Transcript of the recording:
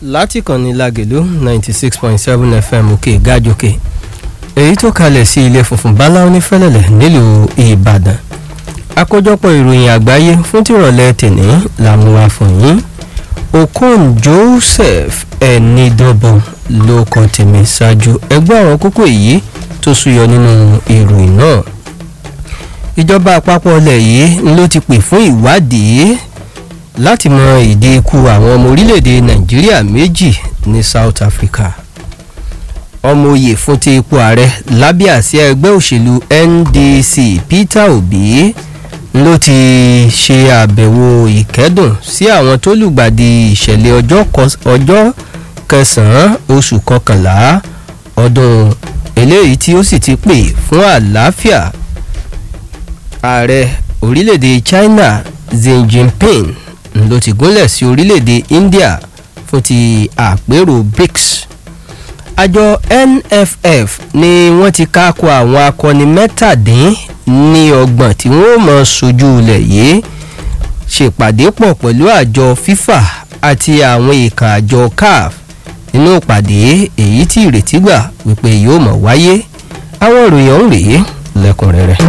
láti kànnì lagèlú ninety six point seven fm òkè gájòkè èyí tó kalẹ̀ sí ilé funfun báláwo ní fẹ́lẹ́lẹ̀ nílùú ìbàdàn àkójọpọ̀ ìròyìn àgbáyé fún tìrọ̀lẹ́ tèní làwọn wá fún yín okon joseph ẹnidọ́bọ̀n ló kọ́ tèmi ṣáájú ẹgbẹ́ àwọn kókó èyí tó súyọ nínú ìròyìn náà ìjọba àpapọ̀ ilẹ̀ yìí ló ti pè fún ìwádìí láti mọ ìdí ikú àwọn ọmọ orílẹ̀-èdè nàìjíríà méjì ní south africa ọmọ oyè fún ti ipò ààrẹ lábẹ́ àsíá ẹgbẹ́ òṣèlú ndc peter obi ló ti ṣe àbẹ̀wò ìkẹ́dùn sí àwọn tó lùgbàdì ìṣẹ̀lẹ̀ ọjọ́ kẹsàn-án oṣù kọkànlá ọdún eléyìí tí ó sì ti pè fún àlàáfíà ààrẹ orílẹ̀-èdè china xi jinping ló ti gúnlẹ̀ sí orílẹ̀-èdè india fún ti àpérò brics àjọ nff ni wọ́n ti kákó àwọn akọni mẹ́tàdín ní ọgbọ̀n tí wọ́n mọ̀ sojú ilẹ̀ yìí ṣèpàdé pọ̀ pẹ̀lú àjọ fifa àti àwọn ìkàn àjọ caf nínú ìpàdé èyí tí ìrètí gbà wípé yóò mọ̀ wáyé àwọn ìròyìn ọ̀hún rèé lẹ́kùnrẹ́rẹ́.